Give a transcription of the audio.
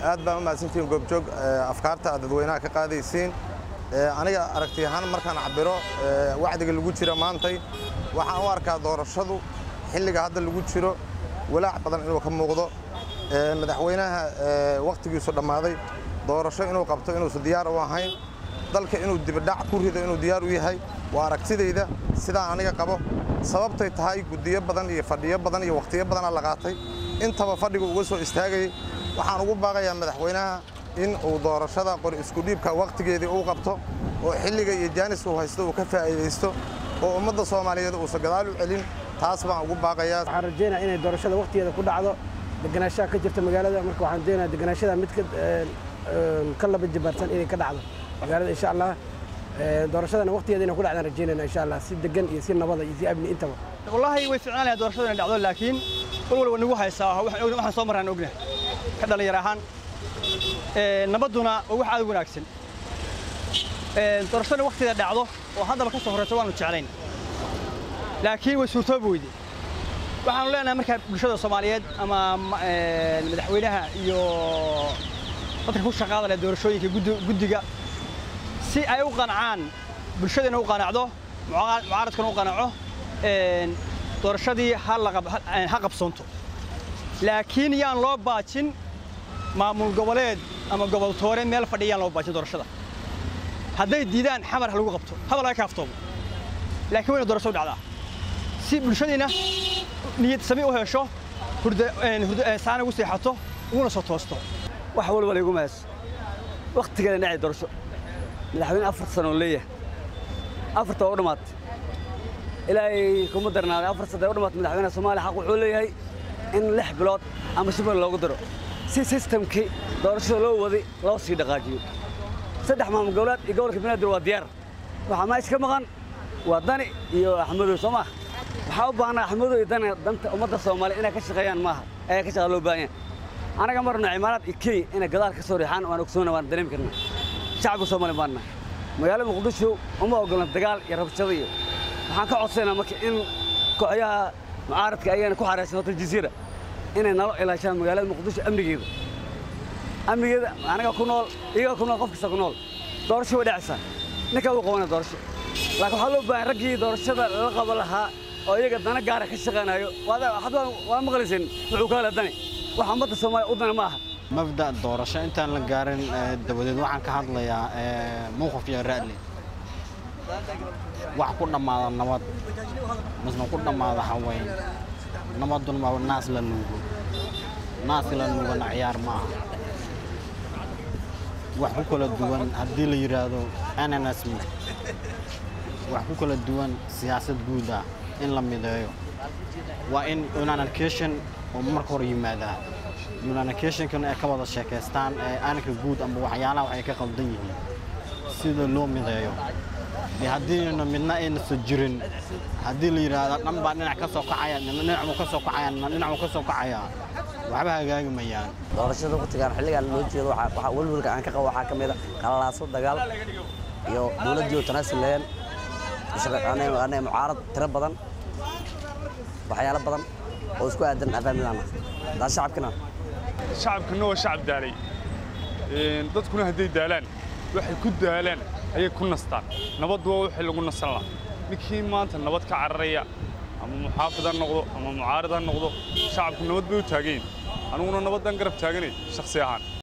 aad baan u mahadsantihiin goobjoog afkaarta aad dadweynaha ka qaadaysiin aniga aragti ahaan markaan cabiro wacdiga lagu jira maantay waxaan u arkaa doorashadu xilliga hadda lagu jiro walaac badan inuu ka muuqdo madaxweynaha wakhtigiisu dhammaaday doorasho inuu qabto inuusan diyaar u ahayn dalka inuu dibadhac ku rido inuu diyaar u yahay waa aragtidayda sidaa aniga qabo sababtay tahay guddiyo badan iyo fadhiyo badan iyo wakhtiyo badanaa la qaatay intaba fadhigu uga soo istaagayay waxaan ugu baaqayaa madaxweynaha in uu doorashada qori iskudhiibka wakhtigeedii uu qabto oo xilliga iyo jaanis uu haysto uu ka faa'iidaysto oo ummadda soomaaliyeed uusan gadaal u celin taas baan ugu baaqayaa waxaan rajaynaa inay doorashada wakhtigeeda ku dhacdo deganaanshaha ka jirta magaalada marka waxaan rajaynayaa deganaashada mid ka laba jibaarsan inay ka dhacdo magaalada insha allah doorashadana wakhtigeeda inay ku dhacdaan rajaynayna insha allah si degan iyo si nabada iyo si amni intaba wallaahi way ficnaan lahay doorashadu inay dhacdo laakiin walwal waa nagu haysaa waxaan soo marraan ogna ka dhalinyar ahaan nabadduna waa wax aad u wanaagsan doorashadana wakhtigeeda dhacdo oo haddaba ka soo horrayso waanu jeclayn laakiin way suurtoobi weyde waxaanu leenahay markaa bulshada soomaaliyeed ama madaxweynaha iyo dadka ku shaqaada leh doorashooyinka guddiga si ay u qancaan bulshadana u qanacdo mucaaradkana u qanaco doorashadii ha qabsoonto laakiin yaan loo baajin maamul goboleed ama goboltoore meel fadhiya yaan loo baajin doorashada hadday diidaan xamar ha lagu qabto hadal laga kaaftoomo laakiin wayna doorasho u dhacdaa si bulshadiina niyad sami u hesho saana ugu seexato uguna soo toosto wax walba laygu mahayso wakhtigeeda dhacay doorasho madaxweyne afar sano oo leeyahay afarta waa u dhammaatay ilaahay kuma darnaaday afar sano u dhammaatay madaxweynaha soomaaliya xaq wuxuu leeyahay in lix bilood ama shibal loogu daro si sistamkii doorashada loo waday loo sii dhaqaajiyo saddex maamul goboleed iyo gobolka banaadir waa diyaar waxaa meesha ka maqan waa dani iyo axmedow soo maaha waxaa u baahnaa axmedow iyo dani danta ummadda soomaaliya inay ka shaqeeyaan maaha ayaa ka shaqaa loo baahan yahay anaga marna cimaaraad iyo kenya inay gadaal ka soo riixaan waan ogsoona waan dareemi karnaa shacabka soomaaliya baanna magaalada muqdisho uma ogolna dagaal iyo rabshado iyo waxaan ka codsaynaa marka in kooxyaha mucaaradka ayagana ku xaraysan hotel jasiira inay nalo ilaashaan magaalada muqdisho amnigeeda amnigeeda anaga ku nool iyaga ku nool qof kasta ku nool doorasho way dhacaysaa ninkaa uu qabanaya doorasho laakiin waxaa loo baahan raggii doorashada lala qaban lahaa oo iyaga dana gaara ka shaqaynayo waa maqlayseen wuxuu ka hela dani wax ummadda soomaaliya u dana ma aha mabda doorasho intaan la gaarin dabadeed waxaan ka hadlayaa mowqif iyo ra'li wax ku dhammaada nabad misna ku dhammaada haween nabadun ma naas la nuugo naas la nuugana ciyaar ma aha wax ku kala duwan haddii la yidhaahdo ananas wax ku kala duwan siyaasad guud ah in la mideeyo waa in unanalcation oo marka hore yimaadaa unanalcationkan ay ka wada sheekaystaan ee aanka guud amba waxyaalaha waxay ka qaldan yihiin sida loo mideeyo dee haddiina midna aynasa jirin haddii la yidhaahdo dhan baa dhinac ka soo kacaya dhinacmu ka soo kacaya dhinacu ka soo kacaya waxba hagaagi mayaan doorashada waqtigaan xilligaan loo jeedo waxaa welwelka aan ka qabo waxaa ka mid a qalalaaso dagaal iyo dowladdii oo tanaasulleen anay mucaarad tiro badan waxyaalo badan oo isku aadan afaamilaana daa shacabkina shacabkana waa shacab daalay dadkuna hadday daalaan waxay ku daalaan ayay ku nastaan nabaddu waa wixii lagu nasan lahaa ninkii maanta nabad ka cararaya ama muxaafid ha noqdo ama mucaarid ha noqdo shacabku nabad bay u taagayin aniguna nabaddan garab taaganay shakhsi ahaan